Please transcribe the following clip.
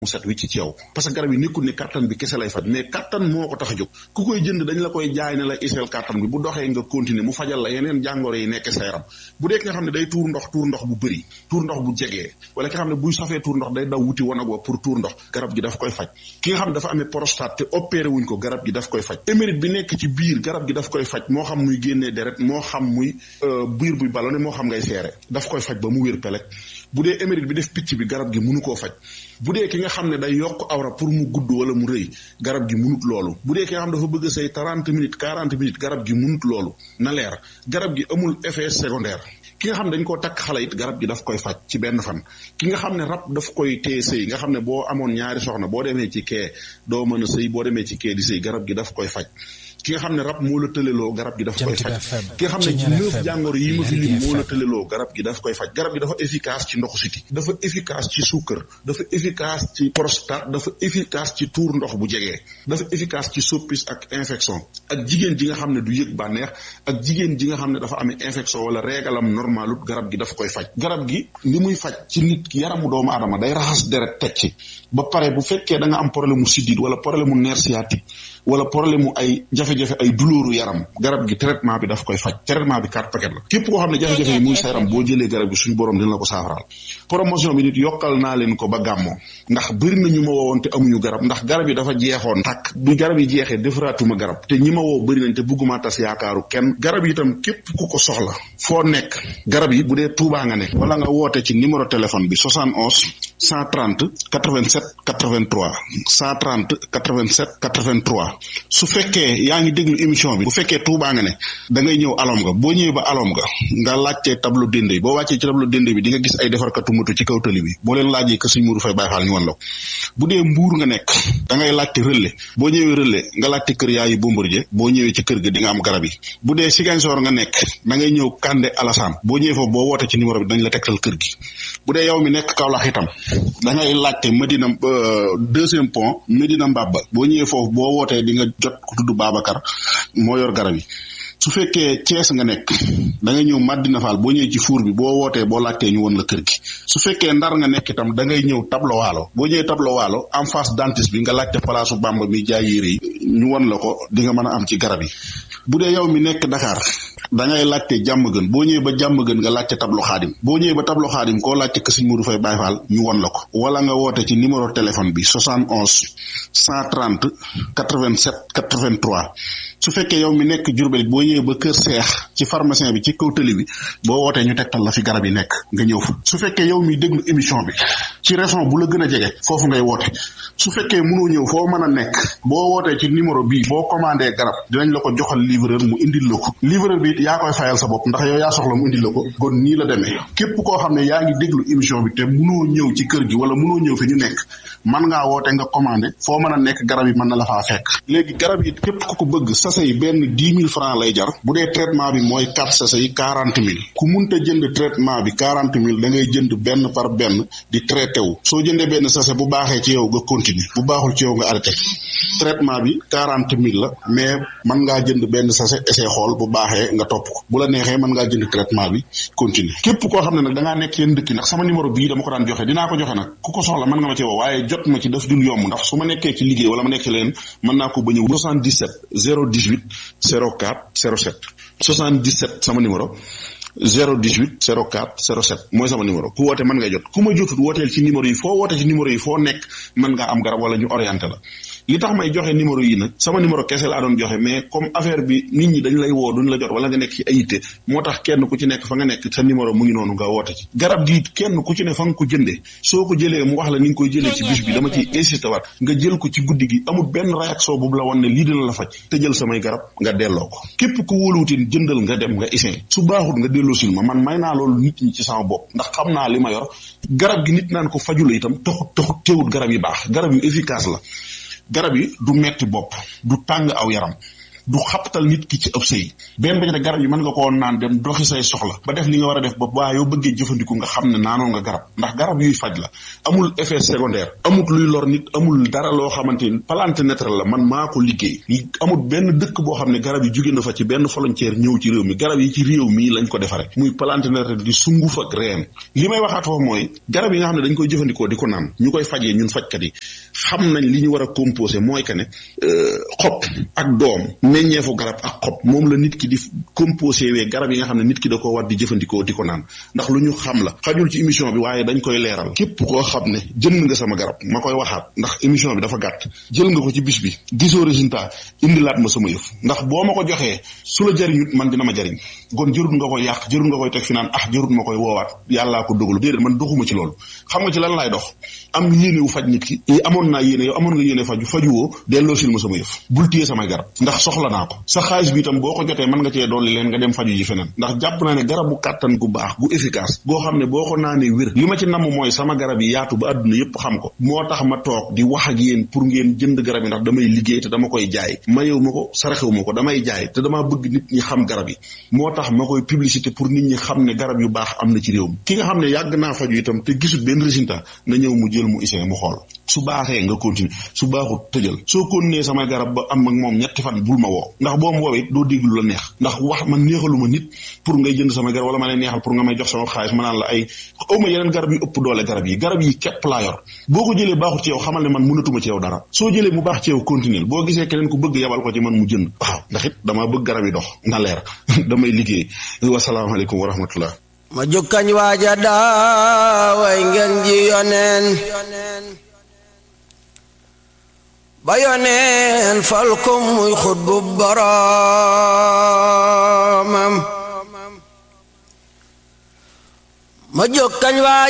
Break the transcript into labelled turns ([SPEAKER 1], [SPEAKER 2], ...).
[SPEAKER 1] mu set wi ci ci yow parce que garab yi nekkul ne kattan bi kese lay faj mais kattan moo ko tax a jóg ku koy jënd dañ la koy jaay ne la iseel kattan bi bu doxee nga continuer mu fajal la yeneen jàngoro yi nekk sa yaram bu dee ki nga xam ne day tuur ndox tuur ndox bu bëri tuur ndox bu jegee wala ki nga xam ne buy safee tuur ndox day daw wuti wanag wa pour tuur ndox garab gi daf koy faj ki nga xam ne dafa amee prostate te opéré wuñ ko garab gi daf koy faj émérite bi nekk ci biir garab gi daf koy faj moo xam muy génnee deret moo xam muy biir buy ballonné moo xam ngay seere daf koy faj ba mu wér pelek bu dee émérite bi def picc bi garab gi mënu koo faj bu dee ki nga xam ne day yokk awra pour mu gudd wala mu rëy garab gi munut loolu bu dee ki nga xam dafa bëgg say trente minutes quarante minutes garab gi munut loolu na leer garab gi amul effet secondaire ki nga xam ne dañ koo takk xale it garab gi daf koy faj ci benn fan ki nga xam ne rab daf koy téye sëy nga xam ne boo amoon ñaari soxna boo demee ci kee doo mën a sëy boo demee ci kee di sëy garab gi daf koy faj ki nga xam ne rab moo la tëleloo garab gi daf koy faj ki nga xam ne ci neuf jàngoro yi ma fi lim moo la tëleloo garab gi daf koy faj garab gi dafa efficace ci ndoxu siti dafa efficace ci suukar dafa efficace ci prostate dafa efficace ci tuur ndox bu jegee dafa efficace ci soppis ak infection ak jigéen ji nga xam ne du yëg bànneex ak jigéen ji nga xam ne dafa amee infection wala régalam normalut garab gi daf koy faj garab gi li muy faj ci nit ki yaramu doomu aadama day raxas deret teg ci ba pare bu fekkee da nga am problème mu siddiit wala problème mu nerf sciatique wala problème mu ay jafe-jafe ay douleur yaram garab gi traitement bi daf koy faj traitement bi quatre paquet la képp koo xam ne jafe-jafe yi muy sa yaram boo jëlee garab gi suñu borom dina la ko saafaraal promotion bi nit yokkal naa leen ko ba gàmmoo ndax bëri na ñu ma woowoon te amuñu garab ndax garab yi dafa jeexoon takk bi garab yi jeexee defaraatuma garab te ñi ma woo bëri nañ te bëgguma tas yaakaaru kenn garab yi itam képp ku ko soxla foo nekk garab yi bu dee Tuubaa nga nekk wala nga woote ci numéro téléphone bi 71 130 87 83 130 87 83 su fekkee yaa ngi déglu émission bi bu fekkee Tuubaa nga ne da ngay ñëw alom nga boo ñëwee ba alom nga nga laajtee tableau dende boo wàccee ci tableau dende bi di nga gis ay defarkatu moto ci kaw tali bi boo leen laajee que suñ Mourou Faye Baye Fall ñu wan la ko bu dee mbuur nga nekk da ngay laajte relais boo ñëwee relais nga laajte kër yaayu Bombardier boo ñëwee ci kër ga di nga am garab yi bu dee Ziguinchor nga nekk da ngay ñëw Kande Alassane boo ñëwee foofu boo woote ci numéro bi dañ la tegtal kër gi bu dee yow mi nekk Kaolack itam da ngay laajte Medina deuxième pont Medina Mbaba boo ñëwee foofu boo wootee di nga jot ku tudd Babacar moo yor garab yi su fekkee Thiès nga nekk da ngay ñëw Madina Fall boo ñëwee ci fuur bi boo wootee boo laajtee ñu won la kër gi su fekkee Ndar nga nekk itam da ngay ñëw tablo waalo boo ñëwee tablo waalo en face dentiste bi nga laajte palaasu Bamba mi jaay yére yi ñu won la ko di nga mën a am ci garab yi bu dee yow mi nekk Dakar da ngay laajte jàmm gën boo ñëwee ba jàmm gën nga laajte tablo xaadim boo ñëwee ba tablo xaadim koo laajte que Sëñ Modou Faye Baye Fall ñu won la ko wala nga woote ci numéro téléphone bi 71 130 87 83 su fekkee yow mi nekk Jurbel boo ñëwee ba kër seex ci pharmacien bi ci kaw tëli bi boo wootee ñu tegtal la fi garab yi nekk nga ñëw fa su fekkee yow mi déglu émission bi ci région bu la gën a jege foofu ngay woote su fekkee mënoo ñëw foo mën a nekk boo wootee ci numéro bii boo commandé garab dinañ la ko joxal livreur mu indil la ko livreur bi yaa koy fayal sa bopp ndax yow yaa soxla mu indil la ko kon nii la demee képp koo xam ne yaa ngi déglu émission bi te mënoo ñëw ci kër gi wala mënoo ñëw fi ñu nekk man ngaa woote nga commandé foo mën a nekk garab yi mën na la faa fekk léegi garab yi képp ku ko bëgg sachet yi benn dix mille francs lay jar bu dee traitement bi mooy quatre sachet yi quarante mille ku munta jënd traitement bi quarante mille da ngay jënd benn par benn di traité wu soo jëndee benn sachet bu baaxee ci yow nga continuer bu baaxul ci yow nga arrêté traitement bi quarante mille la mais mën ngaa jënd benn sachet essai xool bu baaxee nga topp ko bu la neexee mën ngaa jënd traitement bi continuer képp koo xam ne nag da ngaa nekk yéen dëkk nag sama numéro bii dama ko daan joxe dinaa ko joxe nag ku ko soxla mën nga ma ci woo waaye jot ma ci daf dul yomb ndax su ma nekkee ci liggéey wala ma nekk ci leen mën naa ko bañ a 77 018 04 07 77 sama numéro 018 04 07 mooy sama numéro ku woote mën ngay jot ku ma jotut wooteel ci numéro yi foo woote ci numéro yi foo nekk mën ngaa am garab wala ñu orienté la li tax may joxe numéro yi nag sama numéro kese laa doon joxe mais comme affaire bi nit ñi dañ lay woo duñ la jot wala nga nekk ci ayité moo tax kenn ku ci nekk fa nga nekk sa numéro mu ngi noonu nga woote ci garab gi kenn ku ci ne fa nga ko jëndee soo ko jëlee mu wax la ni nga koy jëlee ci bis bi dama ciy insisté waat nga jël ko ci guddi gi amul benn réaction boobu la woon ne lii dina la faj te jël samay garab nga delloo ko képp ku wóoluwutin jëndal nga dem nga isin su baaxut nga delloo sil ma man may naa loolu nit ñi ci sama bopp ndax xam naa li ma yor garab gi nit naan ko fajula itam taxut taxut teewut garab yi baax garab yu efficace la garab yi du metti bopp du tàng aw yaram du xaptal nit ki ci ëpp sëy benn ba ci ne garab yi mën nga koo naan dem doxi say soxla ba def li nga war a def ba waa yoo bëggee jëfandiku nga xam ne naanoon nga garab ndax garab yuy faj la amul effet secondaire amul luy lor nit amul dara loo xamante ni plante naturelle la man maa ko liggéey amul benn dëkk boo xam ne garab yi jóge na fa ci benn frontière ñëw ci réew mi garab yi ci réew mi lañ ko defare muy plante naturelle di sunguf ak reen li may waxaat foofu mooy garab yi nga xam ne dañ koy jëfandikoo di ko naan ñu koy fajee ñun fajkat yi xam nañ li ñu war a composé mooy que ne xob ak doom meññeefu garab ak xob moom la nit ki di composé wee garab yi nga xam ne nit ki da ko war di jëfandikoo di ko naan ndax lu ñu xam la xajul ci émission bi waaye dañ koy leeral képp koo xam ne jënd nga sama garab ma koy waxaat ndax émission bi dafa gàtt jël nga ko ci bis bi gisoo résultat indilaat ma sama yëf ndax boo ma ko joxee su la jariñut man dina ma jariñ kon jërut nga koy yàq jërut nga koy teg fi naan ah jërut ma koy woowaat yàllaa ko dogalu déedéet man doxuma ci loolu xam nga ci lan laay dox am yéene wu faj nit ki amoon naa yéene yow amoon nga yéene faju fajuwoo delloo sil ma sama yëf bul téye samay garab ndax soxla naa ko sa xaalis bi itam boo ko jotee mën nga cee dolli leen nga dem faju ji feneen ndax jàpp naa ne garabu kàttan gu baax gu efficace goo xam ne boo ko naanee wér li ma ci namm mooy sama garab yi yaatu ba àdduna yépp xam ko moo tax ma toog di wax ak yéen pour ngeen jënd garab yi ndax damay liggéey te dama koy jaay mayew ma ko saraxew ma ko damay jaay te damaa bëgg nit ñi xam garab yi moo tax ma koy publicité pour nit ñi xam ne garab yu baax am na ci réew mi ki nga xam ne yàgg naa faju itam te gisul benn résultat na ñëw mu jël mu isee mu xool su baaxee nga continuer su baaxut tëjal soo continuer samay garab ba am ak moom ñetti fan bul ma woo ndax boo ma woowee doo dégg lu la neex ndax wax man neexaluma nit pour ngay jënd samay garab wala ma lay neexal pour nga may jox sama xaalis ma naan la ay awma yeneen garab yu ëpp doole garab yi garab yi képp laa yor boo ko jëlee baaxut ci yow xamal ne man mënatuma ci yow dara soo jëlee mu baax ci yow continuer boo gisee keneen ku bëgg yabal ko ci man mu jënd waaw ndax it damaa bëgg garab yi dox na leer damay liggéey wasalaamaaleykum wa rahmatullah
[SPEAKER 2] ma jukkañ waaja daaway ngeen ji yoneen ba yoneen fal ko muy xutbu boroomam ma jukkañ waaja